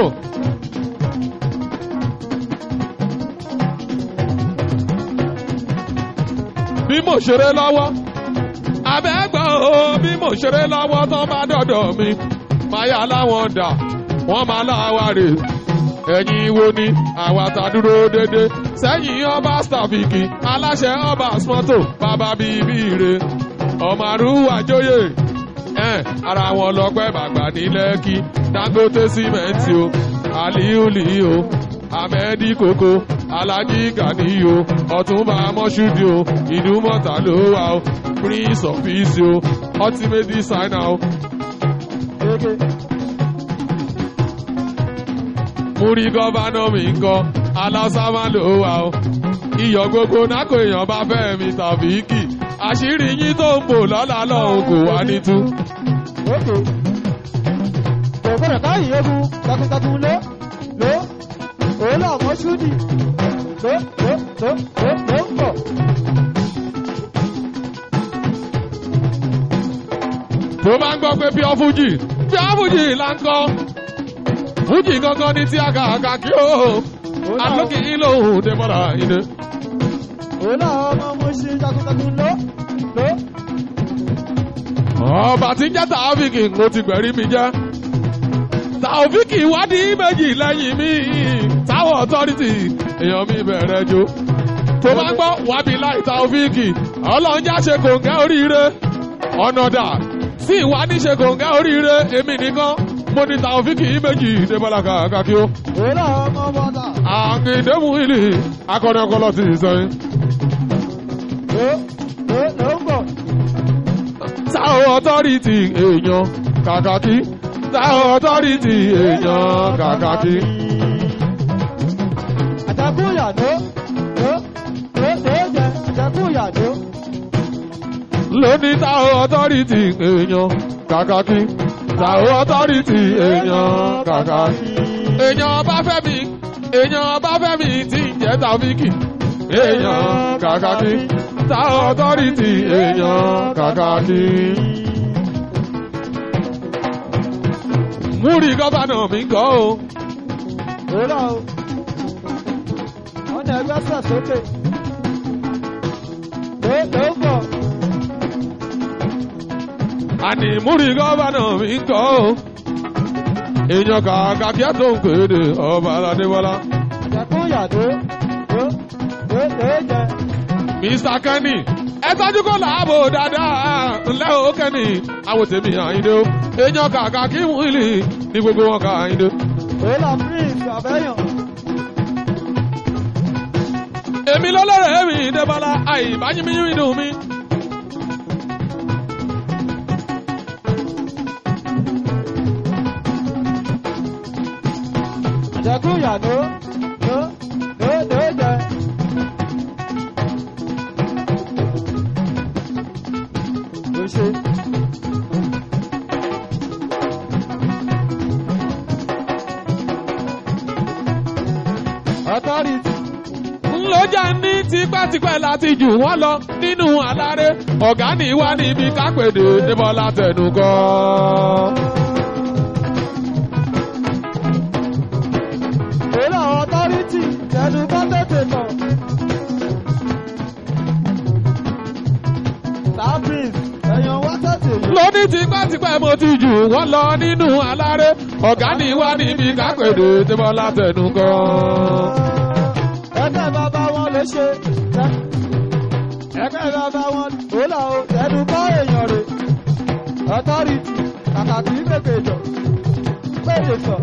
bí mo ṣeré lọ́wọ́ abẹ́gbọ́n o bí mo ṣeré lọ́wọ́ tán bá dọ̀dọ̀ mi máa yà láwọn dà wọ́n máa láwa rè ẹ̀yin wo ni àwa ta dúró dédé sẹ́yìn ọba stafiki aláṣẹ ọba smọ́tò bàbá bíbí re ọmọ àrùwà jóyè ẹ̀ ara wọn lọ́pẹ́ bàgbà ní lẹ́kì dangote símẹ́ǹtì o aliuli o amẹ́dí koko alájí gani o ọ̀túnba mọ́ṣúdì o ìdúmọ̀tà ló wà o prince of peace o ultimate designer o Ege. múrí gọ́vánà mi ń kọ́ alásámá ló wà o iyọ̀ gbogbo nákò èèyàn bá fẹ́ mi tàbí kì àṣírí yín tó ń bò lọ́la lọ́hùn kò wá ní tú. Oke. Kò gbọ́dọ̀ káyìn egun takuntakun ló ló òun náà mọ́ ṣúdì ló ló ló ló ló ń bọ̀. tó bá ń gbọ́ pé pure fuji pure fuji là ń kọ́ fuji gangan ní tí a kà kà kí o alókè ìlò òde mọ́ra ìdè. Òun náà ọmọ mo ṣe takuntakun ló ló. ọba tí ń jẹ́ tààfíìkì ló ti gbẹ̀rí mi jẹ́ Taofiki ìwádìí méjì lẹ́yìn mi táwọn authority èèyàn mi bẹ̀rẹ̀ jó tó bá gbọ́ wábí láì Taofiki ọlọ́njà ṣe kòǹgẹ́ oríire ọ̀nàdà sí ìwà níṣe kòǹgẹ́ oríire èmi nìkan mo ní Taofiki méjì débọ́lá kàkàkí ó Òrà ọmọ bọ́dà. àgbèdémù ìlì akọni ọkọlọ ti sẹ́yìn. Ó ó ló ń bọ̀. táwọn authority èèyàn kàkàkí táwọn authority èèyàn kàkàkí. Àjàkú ìyàdó. Ó ó ó jẹ àjàkú ìyàdó. lóní táwọn authority èèyàn kàkàkí táwọn authority èèyàn kàkàkí. èèyàn bá fẹ́ mi èèyàn bá fẹ́ mi tí ń jẹ́ Taofiki èèyàn kàkàkí táwọn authority èèyàn kàkàkí. múri gọ́fànà mi kọ́ o. Òrà o. Wọ́n ní ẹgbẹ́ sẹ̀ sókè. Ó ló ń bọ̀. àní múri gọ́fànà mi kọ́ o. èèyàn kàkàkí àtò ń kéde ọba aládébọ́lá. Àjàkú ìyàdó. Ó ó ó jẹ. Mr. Kenny ẹ tọ́jú kó làábò dáadáa ńlẹ́ o Kenny àwọn tèmi àyíndé o èèyàn kàkàkí mú ìlì ní gbogbo wọn kà àyíndé. Òrà prince àbẹ́yàn. èmi lọ́lọ́rẹ̀ mi débọ́lá àìbáyímíyí dùn mí. Àjàkú ìyàdó. Ó ó ó jẹ. Ó ṣe. Authority. ńlọjà ní tipẹ́tipẹ́ láti jù wọ́n lọ nínú aláré ọ̀gá ní wá níbi kápẹ́dé débọ́lá tẹnu kọ́. Òrà authority. Tẹnu bá tètè mọ̀. Star prince. Ẹ̀yàn wá tètè yọ. lóní tipẹ́tipẹ́ mo ti jù wọ́n lọ nínú aláré ọ̀gá ní wá níbi kápẹ́dé débọ́lá tẹnu kọ́. ẹgbẹ́ bàbá wọn ló ṣe ẹgbẹ́ bàbá wọn ó là ó ẹnu bá èèyàn rè ọtọ́rìtì kàkà kì í pèpè jọ péye sọ.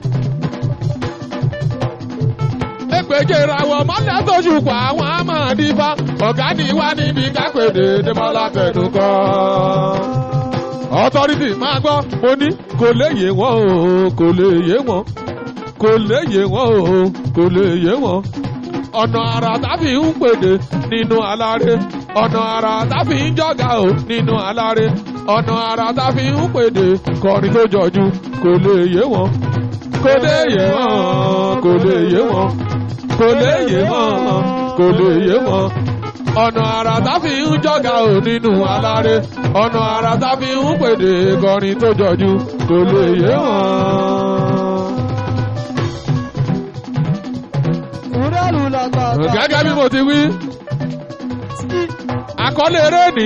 Èpèjè ìràwọ̀ mọ́lẹ̀ tó ṣùpọ̀ àwọn àmàdífá ọ̀gá ní wá níbi kápẹ́dé débọ́lá tẹnu kọ́. Authority máa gbọ́ mo ní kò lè yé wọn o kò lè yé wọn kò lè yé wọn o kò lè yé wọn. ọ̀nà àrà táfi ń pèdè nínú aláré ọ̀nà àrà táfi ń jọ̀gà o nínú aláré ọ̀nà àrà táfi ń pèdè kọrin tó jọjú kò lè yé wọn kò lè yé wọn kò lè yé wọn kò lè yé wọn kò lè yé wọn ọ̀nà àrà táfi ń jọ̀gà ò nínú aláré ọ̀nà àrà táfi ń pèdè kọrin tó jọjú kò lè yé wọn. ìrẹ́lù làgbà gẹ́gẹ́ bí mo ti wí àkọlé eré ni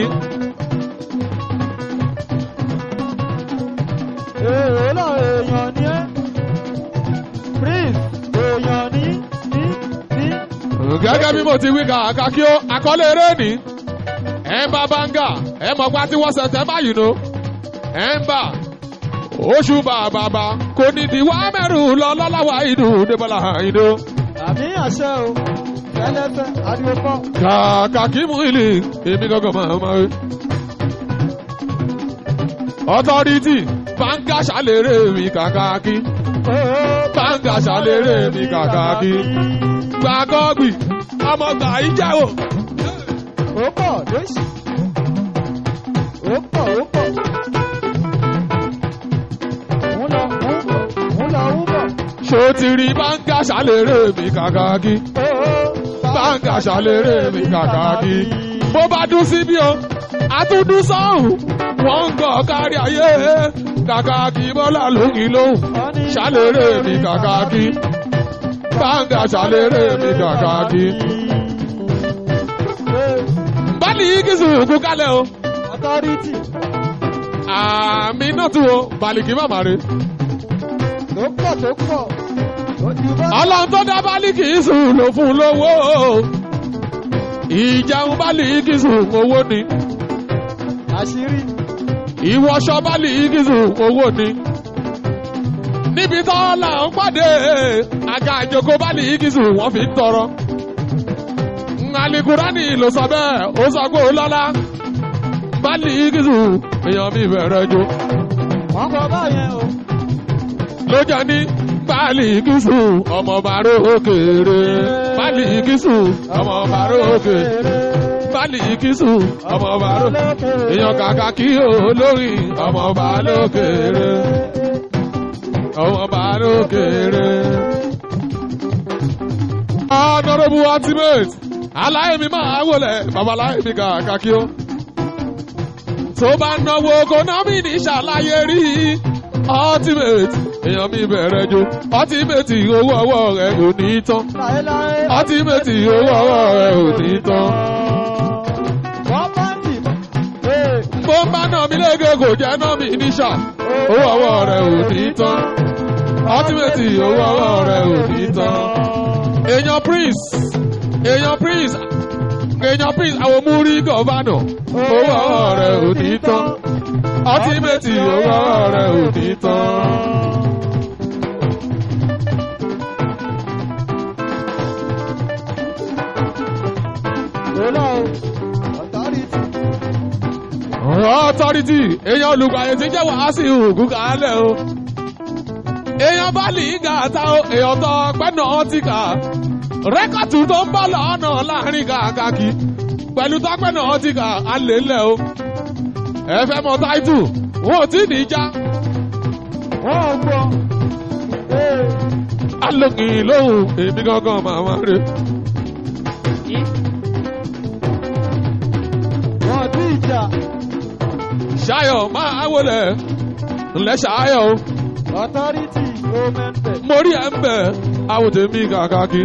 èrò náà èèyàn ní ẹ́ prince èèyàn ní ní ní. gẹ́gẹ́ bí mo ti wí kàkà kí ó àkọlé eré ni ẹ̀ ń bá báńgà ẹ̀ mọ̀ pa tí wọ́n ṣẹ̀ṣẹ̀ báyìí no ẹ̀ ń bà oṣù bàbàbà kò ní ìdíwọ́ mẹ́rù lọ lọ́láwà ìdù débọ́lá ìdù. àmì àṣẹ o tẹ́lẹ̀fẹ́ ariwo kọ́. kàkà kí mú ìlì èmi gangan máa ma wí. ọtọ́rìtì báńgà ṣàlérè mi kàkà kí báńgà ṣàlérè mi kàkà kí gbàgọ́gbì ọmọ gbà í jẹ́ o. ó pọ̀ lóṣì. ó pọ̀ ó pọ̀. ń lọ ń bọ̀ ń lọ ń bọ̀. ṣó ti rí báńgà ṣàlérè mi kàkà kí báńgà ṣàlérè mi kàkà kí. bó bá dún síbí o àtúndún sọ́hùn wọ́n ń gọ̀ kárí ayé kàkà kí bọ́lá lóyìn lóhùn ṣàlérè mi kàkà kí báńgà ṣàlérè mi kàkà kí. báàlì yìí kì í sùn kú kálẹ̀ o authority àmì náà tún o bàlìkì màmá rè tó pọ̀ tó pọ̀ ojú bá ọlọ́run tó dá bálíkì sùn ló fún lówó ìjẹun bálíkì sùn owó ni àṣírí ìwọṣọ bálíkì sùn owó ni níbi tó là ń pàdé àga ìjòkó bálíkì sùn wọ́n fi ń tọrọ alikurani ló sọ bẹ́ẹ̀ ó sọ pé ó lọ́lá bálíkì sùn èèyàn mi bẹ̀rẹ̀ jó wọ́n kọ báyẹn o ló jẹ́ ní bálíkìsù ọmọ bàró òkèèrè bálíkìsù ọmọ bàró òkèèrè bálíkìsù ọmọ bàró èèyàn kàkà kí olórí ọmọ bàró òkèèrè ọmọ bàró òkèèrè. honourable ultimate aláìmí máa wọlé babaláìmí kàkà kí ó tó bá náwó kónámì ní ṣàlàyé rí ultimate èèyàn mi bẹ̀rẹ̀ jo ultimate owó ọwọ́ rẹ̀ ò ní tán láéláé ultimate owó ọwọ́ rẹ̀ ò ní tán. wọ́n bá ń dì ee bó ń bá náà mi lége kò jẹ́ náà mi níṣà owó ọwọ́ rẹ̀ ò ní tán ultimate owó ọwọ́ rẹ̀ ò ní tán. èèyàn prince èèyàn prince èèyàn prince àwọn múrí gọ̀vánà owó ọwọ́ rẹ̀ ò ní tán ultimate owó ọwọ́ rẹ̀ ò ní tán. lọ́lọ́ o ọ̀tọ́rìtì authority èèyàn olùgbàyè tí ń jẹ́ wàásù ògùn kàálẹ̀ o èèyàn bá lè ń ga àtà o èèyàn tó pẹ́nà ọtí kà rẹ́kọ̀tù tó ń bọ̀ lọ́nà láàrin kàkàkì pẹ̀lú tó pẹ́nà ọtí kà á lè lẹ̀ o ẹ fẹ́ mọ táìtù wọn ò tí ì ní já wọ́n ò gbọ́ ee alókìn lóhùn èmi gangan màmá rè wọ́n ti ìjà ṣayọ̀ máa wọlé ńlẹ̀ ṣayọ̀ o ọ̀tọ́rìtì ó mẹ́ńbẹ̀ mo rí ẹ̀ ń bẹ̀ àwòtẹ́mí kàkàkì.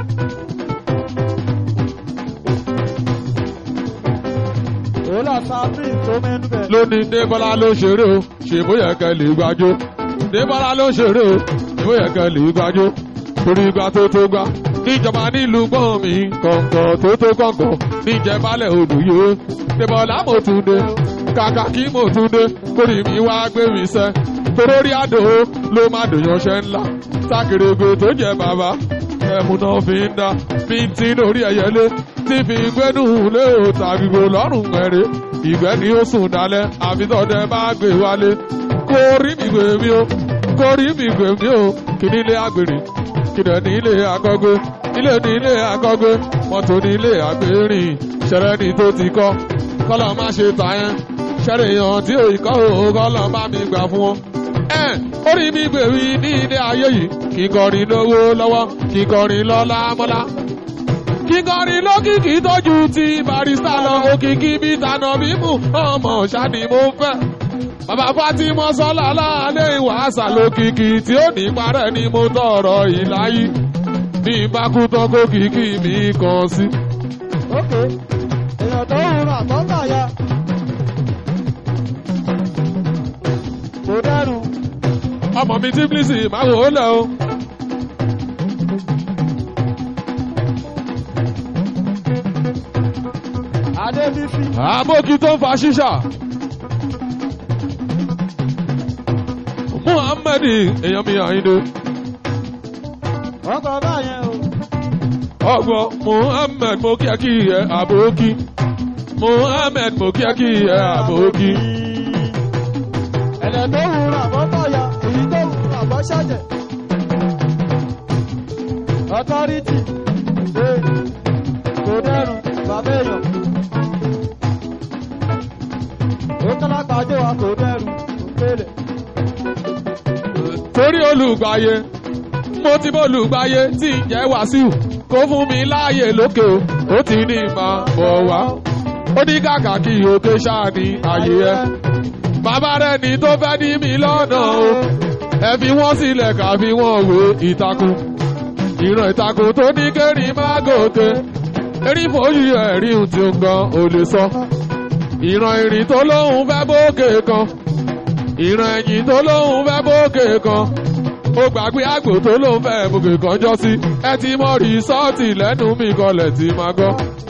òòlà sábìn tó mẹ́ńbẹ̀ lóní débọ́lá ló ṣeré o ṣèbó yẹ kẹ́ lè gbàjó débọ́lá ló ṣeré o ṣèbó yẹ kẹ́ lè gbàjó torí ìgbà tó tó gbà níjọba nílùú gbọ́n mi kọ̀ǹkọ̀ tó tó kọ̀ǹkọ̀ níjẹ̀bálẹ̀ olùyé débọ́lá mo tún dé kàkà kí mo tún dé kórì mi wá gbé mi sẹ́ torórí àdó ló má dòyànṣẹ́ ńlá sákèrègbè tó jẹ bàbá ẹ̀mú náà fi ń dá bí n ti lórí ẹ̀yẹlé tí fi gbẹ́nu lé o tàbígbò lọ́rùn ẹ̀rẹ́ ìgbẹ́ ni ó sùn dalẹ̀ àfitọ́dẹ bá gbé wálé kó rí mi gbé mi o kó rí mi gbé mi o kí ní ilé àgbèrè kí dẹ̀ ní ilé akọ́gbé ilé ní ilé akọ́gbé mọ́tò ní ilé àgbèrìn ṣẹlẹ̀ ní tó ti kọ́ kọ́lọ́ má ṣe tà yẹn ṣẹlẹ̀ èèyàn tí ò kọ́ o kọ́lọ́ bá mi gbà fún wọn ẹ orí mi gbèwì ní ilé ayé yìí kíkọrin lówó lọ́wọ́ kíkọrin lọ́lá mọ́lá kíkọrin lókìkí tójú ti barista lọ òkìkí bí tànà mímú ọmọ ṣáni mo fẹ́. bàbá fatima sọlá láàlẹ́ ìwàásà lókìkí tí ó ní parẹ́ ni mo tọrọ ìláyí bí n bá kú tán kó kìkì mi kàn sí. ókè èèyàn tó ń rà tó ń bà ya kò dẹrùn ọmọ mi tí bílísì máa wò ó lẹ̀ o. adébísí àbókí tó ń fa ṣíṣà. muhammed èèyàn mi àyíndé. wọ́n kọ báyẹn o ọgbọ́n muhammed mo kí ẹ kí ẹ àbókí. muhammed mo kí ẹ kí ẹ àbókí. ẹ̀lẹ̀ tó ń rà tó ń bà ya èyí tó ń rà tó ṣàjẹ̀ ọ̀tọ́rìtì ee kò dẹrùn bàbá èèyàn ó kọ́lá pàdé wa kò dẹrùn kò péré. torí olùgbàyè mo ti bọ́ olùgbàyè tí ń jẹ́ wàsíù kó fún mi láàyè lókè o ó ti ní máa bọ̀ wá ó ní kàkà kí òkè ṣáà ní àyè ẹ bàbá rẹ ní tó fẹ́ ní mi lọ́nà o ẹ fi wọ́n sílẹ̀ ká fi wọ́n wé ìtakùn ìran ìtakùn tó ní kéré má gòkè erí fòyí ẹ̀rí ohun tí ó ń gan ò lè sọ ìran ìrìn tó lóhun fẹ́ bókè kan ìran ẹ̀yìn tó lóhun fẹ́ bókè kan ó gbàgbé àgbò tó ló ń fẹ́ bùkì kọjọ́ sí ẹ ti mọ rìsọ́ọ̀tì lẹ́nu mi kọlẹ̀ tí máa gbọ́.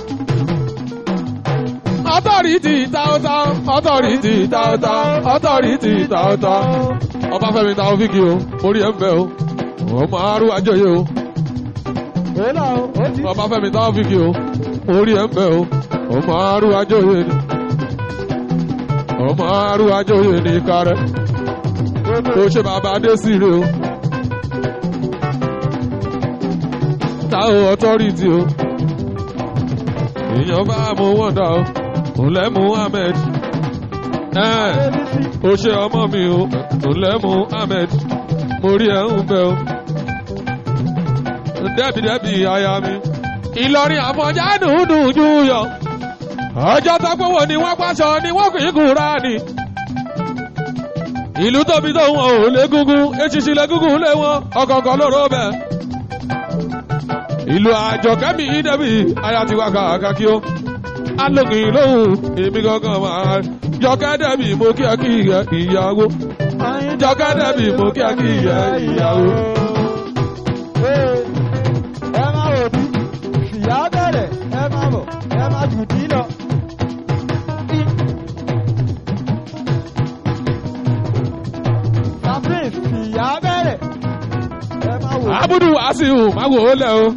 ọtọ́rìtì táwọ́táwọ́ ọtọ́rìtì táwọ́táwọ́ ọtọ́rìtì táwọ́táwọ́ ọbáfẹ́mi táwọn fíkì o orí ẹ̀ ń bẹ̀ o ọmọ arú àjọyé o Èlà o, ó ti ọbáfẹ́mi táwọn fíkì o orí ẹ̀ ń bẹ̀ o ọmọ arú àjọyé ni ọmọ arú àjọyé ni kárẹ́ ó ṣe bàbá dé sí rè o táwọn ọtọ́rìtì o èèyàn bá mú wọ́ndà o òǹlẹ̀ muhammed ẹ̀ ó ṣe ọmọ mi o òǹlẹ̀ muhammed mo rí ẹ̀ ń bẹ̀ o dẹ́bìdẹ́bì aya mi ìlọrin àfọ̀njá dùndùn jù yọ ọjọ́ tọ́pọ̀wọ̀ ni wọ́n pàṣọ ni wọ́n kì í kúra ni ìlú tóbi tó wọn ò légúngún eṣiṣi légúngún lé wọn ọkọ̀ọ̀kan lóró bẹ̀. ìlú àjọkẹ́mi ìdẹ́bì aya ti wá kàkàkí ó alógin lóhùn èmi gangan máa jọkẹ́ dẹ́bì mo kí ẹ kí ìyẹ ìyàwó jọkẹ́ dẹ́bì mo kí ẹ kí ìyẹ ìyàwó. Ee, ẹ máa wò bí ìyá bẹ̀rẹ̀ ẹ máa bọ̀ ẹ máa jù dí lọ. Sabrina ìyá bẹ̀rẹ̀ ẹ máa wò. abudu wasiu máa wò ó lẹ o.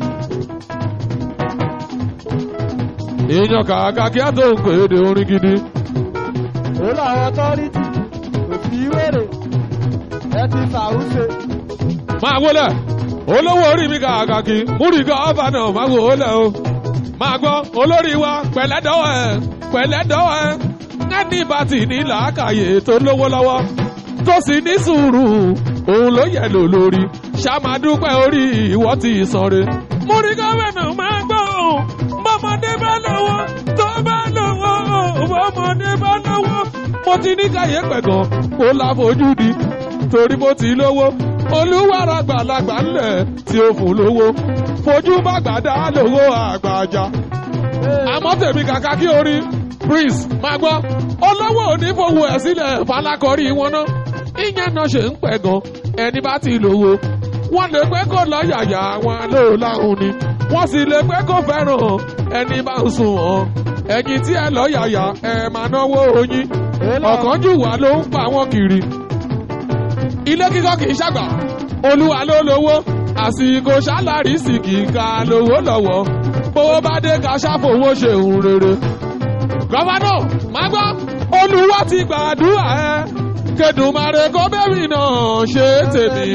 èèyàn kàkà kí á tó ń pè é de orin gidi. Ó làwọn ọtọ́rìtì kò sí wèrè ẹ ti fàrúṣe. máa wọlé olówó orí mi kàkà kí múrìgá ọba náà máa wò ó lẹ o. máa gbọ́ olórí wa pẹ̀lẹ́dọ́wọ́ ẹ̀ pẹ̀lẹ́dọ́wọ́ ẹ̀ ẹni bá ti ní làákàyè tó lówó lọ́wọ́ tó sì ní sùúrù òun ló yẹ lò lórí ṣàmàdúpẹ́ orí ìwọ́ ti sanre. múrìgá wẹ̀nà máa gbọ́ òun bọ́mọdé bá lọ́wọ́ tó bá lọ́wọ́ bọ́mọdé bá lọ́wọ́ mo ti ní káyé pẹ̀gàn kó láfojú di torí mo ti lówó olúwàrà gbàlagbà ńlẹ̀ tí ó fún lówó fojú bá gbàdá lówó àgbàjà àmọ́ tèmi kàkà kí orí prince máa gbọ́ olówó onífowó ẹ̀ sílẹ̀ falákọ̀rí wọn ná ìyẹn náà ṣe ń pẹ̀ gan ẹni bá ti lówó wọ́n lè pẹ́ kó lọ yàyà wọn ló láhùn ni wọ́n sì lè pẹ́ kó fẹ́ràn ẹni bá ń sùn wọn ẹ̀yìn tí ẹ lọ yàyà ẹ̀ máa náwó oyin ọ̀kánjú wà ló ń pa wọ́n kiri ilé kíkọ́ kì í ṣàgbà olúwa ló lówó àsìkò ṣálárì sì kì í ka lówó lọ́wọ́ bówó bá dé ká ṣàfowó ṣe òun rere. gọ́fánà máa gbọ́ olúwa ti gbàdúrà ẹ kẹdùnmáre kó bẹ́rì náà ṣe tèmi.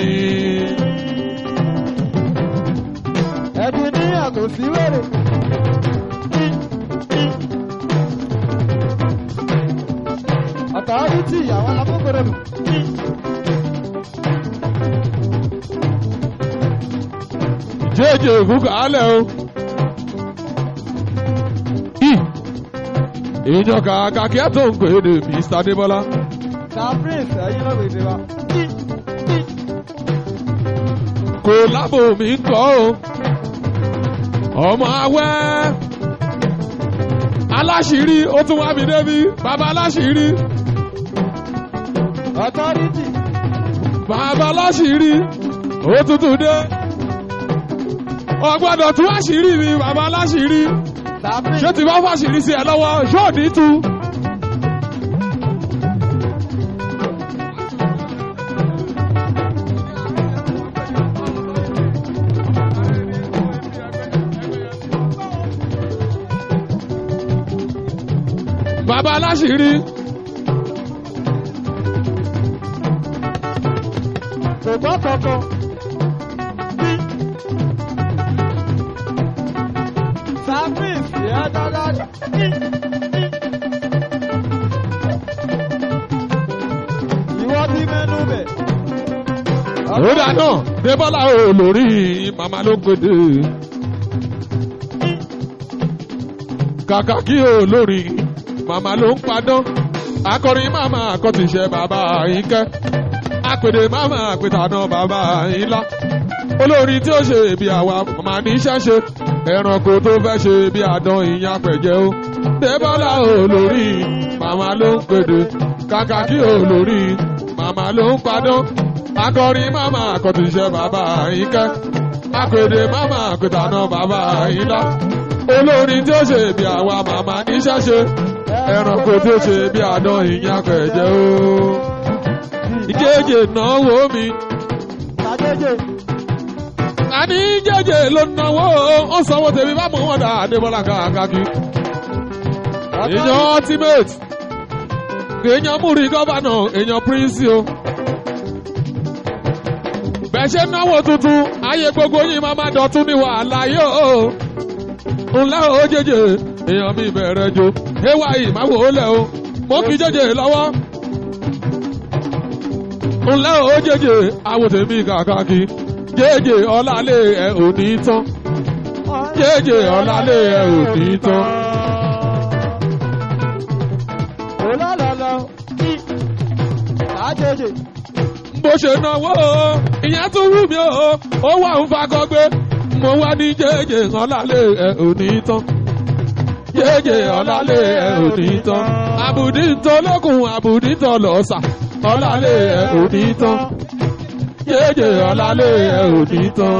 Ẹ ti ní àtò sí wèrè. Ọ̀tọ́rìtì àwọn alábòbòrò nù. jẹ́jẹ́ òkúkọ̀ alẹ́ o. èèyàn kàkà kí ẹ tó ń pè é de mr adébọlá. Sabrina ẹ̀yin náà wèdè wa. kò lábò mi ń kọ́ o. ọmọ awẹ́ aláṣìírí ó tún wá mi débi bàbá aláṣìírí Ọ̀tọ́rìtì bàbá aláṣìírí ó tuntun dé. ọgbọ́dọ̀ tún àṣírí mi bàbá aláṣìírí Sabrina ṣé ti bá fàṣírí sí ẹ lọ́wọ́ ṣó ní tu. bàbá aláṣìírí kò gbọ́ kankan. Sabrina ìyá dáadáa. Ìwọ ti mẹ́nu bẹ̀. òdà náà débọ́lá ò lórí màmá ló gbèdé. kàkà kí o lórí màmá ló ń padán akọrin màmá àkọtìṣe bàbá àyínkẹ́ apèdè màmá àpètànà bàbá àyínlá olórin tí ó ṣe bí àwa màmá ní iṣẹ́ ṣe ẹranko tó fẹ́ ṣe bí àdán ìyẹn apẹ̀jẹ́ o débọ́lá ò lórí màmá ló ń pèdè kàkà kí o lórí màmá ló ń padán akọrin máma àkọtìṣe bàbá àyíkẹ́ apèdè máma àpètànà bàbá àyílá olórin tí ó ṣe bí àwa màmá níṣẹ́ ṣe ẹranko tí ó ṣe bí àdán ìyẹn akẹ̀jẹ́ o ìjẹ́jẹ́ náwó mi Tàjéjè. àní jẹ́jẹ́ ló náwó ó sanwó tèmi bá mọ̀ wọ́n dà Adébọ́lá kàkàkí èèyàn ultimate èèyàn múri gọ́vànà èèyàn prince o bẹ́ẹ̀ ṣe náwó tuntun ayé gbogbo yìí máa má dọ̀tún ní wàhálà yóò ńlá o jẹjẹ èèyàn mi bẹ̀rẹ̀ jo ewa yìí má wò ó lẹ̀ o mo kì í jẹjẹ lọ́wọ́ ńlá o jẹjẹ àwọn tèmi kàkàkí jẹjẹ ọlálẹ ẹ ò ní tán jẹjẹ ọlálẹ ẹ ò ní tán. Olólọ́lọ́. Tàjéjè. bó ṣe náwó o ìyẹn tún wù mí o ó wà ń fakọgbé mo wá ní jẹjẹ ọlálẹ ẹ ò ní tán jẹjẹ ọlálẹ ẹ ò ní tán àbùdí ń tọ́ lókun àbùdí ń tọ́ lọ́sà ọlálẹ ẹ ò ní tán jẹjẹ ọlálẹ ẹ ò ní tán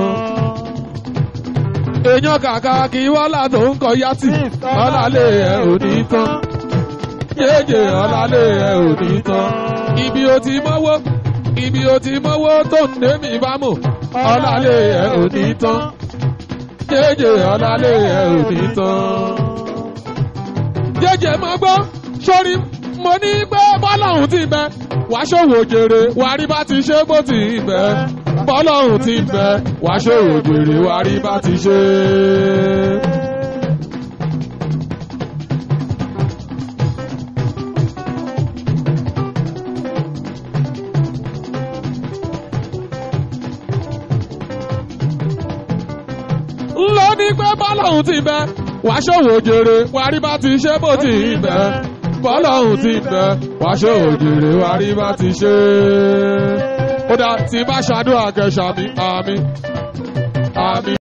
èèyàn kàkà kí wọ́lá tó ń kọ yátì ọlálẹ ẹ ò ní tán jẹjẹ ọlálẹ ẹ ò ní tán ibi o ti mọ́wọ́ ibi o ti mọ́wọ́ tó ń dé mi bá mọ̀ ọlálẹ ẹ ò ní tán jẹjẹ ọlálẹ ẹ ò ní tán jẹjẹ mọ gbọ́ sórí mo ní pé bọ́lọ́hún ti bẹ wàá ṣòwò jèrè wàá rí bá ti ṣe bó ti bẹ bọ́lọ́hún ti bẹ wàá ṣòwò jèrè wàá rí bá ti ṣe. lọ ní pé bọ́lọ́hún ti bẹ wàá ṣòwò jèrè wàá rí bá ti ṣe bó ti bẹ bọ́lọ́hún ti bẹ wàá ṣòwò jèrè wàá rí bá ti ṣe. ó dá tí bá ṣàdúrà kẹsàmí àmì àmì.